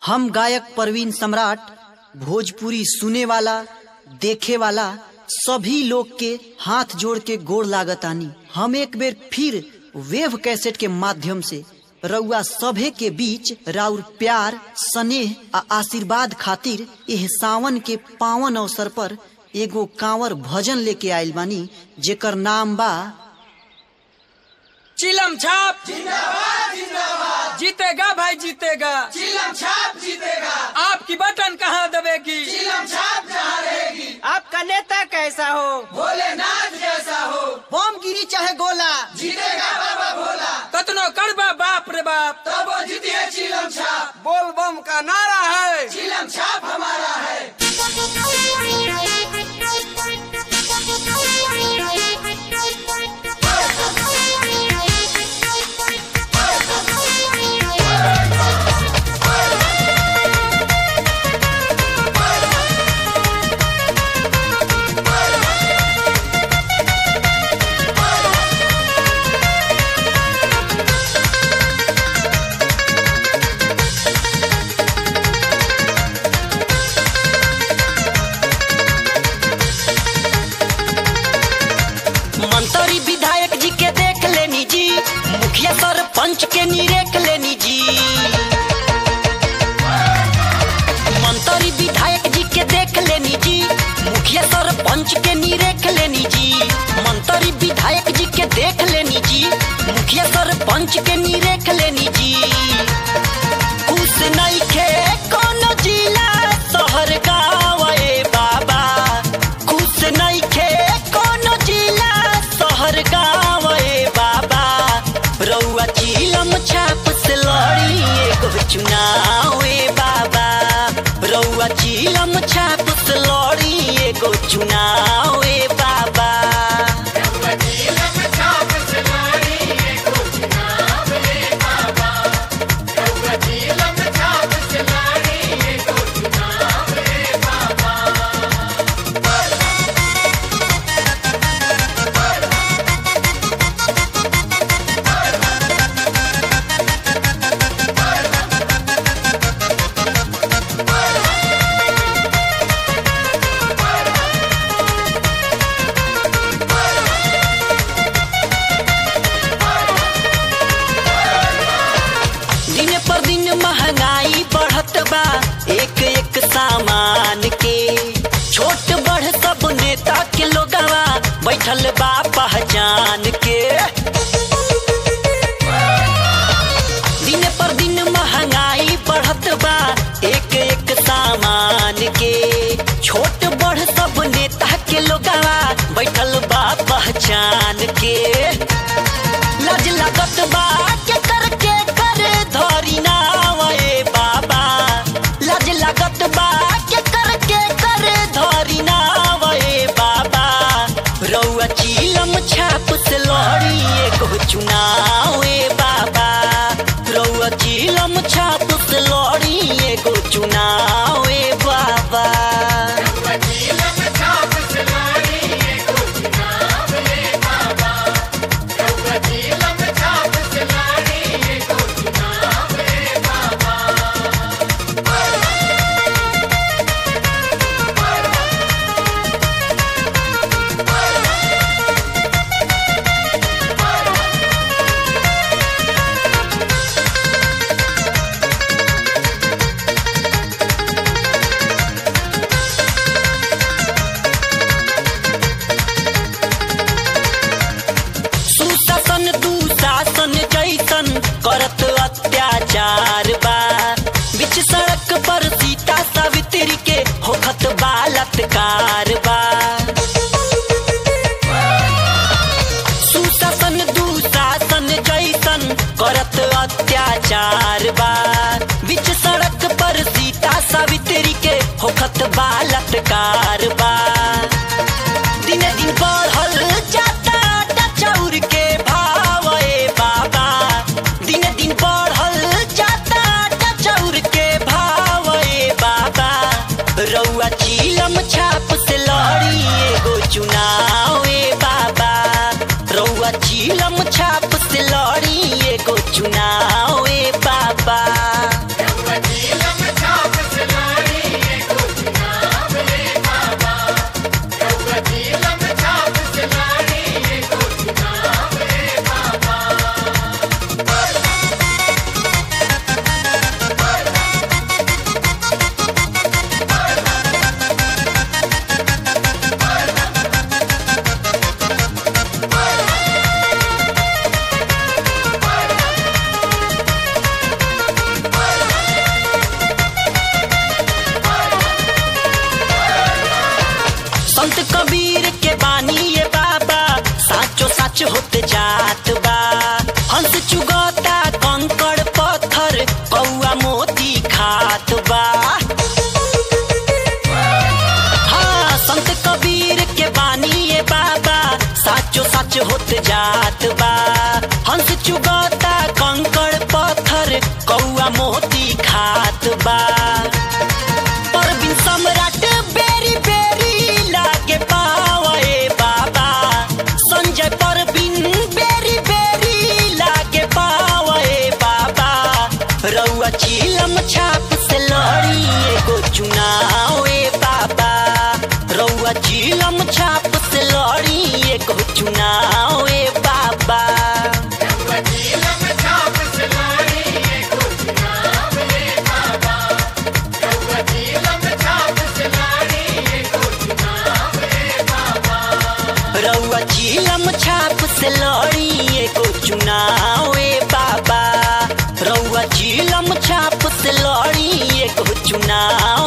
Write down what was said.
हम गायक परवीन सम्राट भोजपुरी सुने वाला देखे वाला सभी लोग के हाथ जोड़ के गोड़ लागतानी हम एक बेर फिर वेव कैसेट के माध्यम से रउआ सभे के बीच राउर प्यार स्नेह आ आशीर्वाद खातिर एह सावन के पावन अवसर पर एगो कांवर भजन लेके आइल बानी जेकर नाम बा चिलम छाप जीतेगा भाई जीतेगा चिलम छाप जीतेगा आपकी बटन कहाँ दबेगी चिलम छाप जहाँ रहेगी आपका नेता कैसा हो भोलेनाथ जैसा हो बम गिरी चाहे गोला जीतेगा बाबा भोला कतनो कड़बा बाप रे बाप तब वो जीती है चिलम छाप बोल बम का नारा है चिलम छाप हमारा है मंत्री विधायक जी के देख लेनी जी मुखिया सरपंच के निरेख लेनी जी मंत्री विधायक जी के देख लेनी जी मुखिया सरपंच के निरेख लेनी जी मंत्री विधायक जी के देख लेनी जी मुखिया सरपंच के निरेख लेनी जी खुश नहीं खे कोनो जिला शहर गाँव ए बाबा खुश नहीं खे कोनो जिला शहर गाँव ए बाबा रउआ चिलम छाप से लड़ी एगो चुनाव ए बाबा रउआ चिलम छाप से लड़ी एगो चुनाव ए बाबा दिन पर दिन महंगाई बढ़त बा एक एक सामान के छोट बड़ सब नेता के लोगवा बैठल बा पहचान के दिन पर दिन महंगाई बढ़त बा एक एक सामान के छोट बड़ सब नेता के लोगवा बैठल बा पहचान के लज लगत बा के कर के कर धरी नाव ए बाबा लज लगत बा के कर के कर धरी नाव ए बाबा रउआ चिलम छाप से लड़ी एगो चुनाव ए बाबा रउआ चिलम छाप से लड़ी एगो चुनाव ए बाबा सुशासन दुशासन जैसन करत अत्याचार बा बीच सड़क पर सीता सावित्री के होखत बालत्कार बा सुशासन दुशासन जैसन करत अत्याचार बा बीच सड़क पर सीता सावित्री के होखत बालत्कार बा दिन दिन बढ़ल जाता आटा चाउर के भाव ए बाबा दिन दिन बढ़ल जाता आटा चाउर के भाव ए बाबा रउआ चिलम छाप से लड़ी एगो चुनाव ए बाबा रउआ चिलम छाप से लड़ी एगो चुनाव ए बाबा चिलम बात बा हाँ संत कबीर के बानी ये बाबा साचो सच होत जात बा हंस चुगता कंकड़ पत्थर कौआ मोती खात बा परवीन सम्राट बेरी बेरी लागे पावे बाबा संजय परवीन बेरी बेरी लागे पावे बाबा रउआ चीलम छाप से लड़ी एगो चुनाव ए बाबा रउआ चीलम छाप से लड़ी एगो चुनाव ए बाबा रउआ चीलम छाप से लड़ी एगो चुनाव ए बाबा रउआ चीलम छाप से लड़ी एगो चुनाव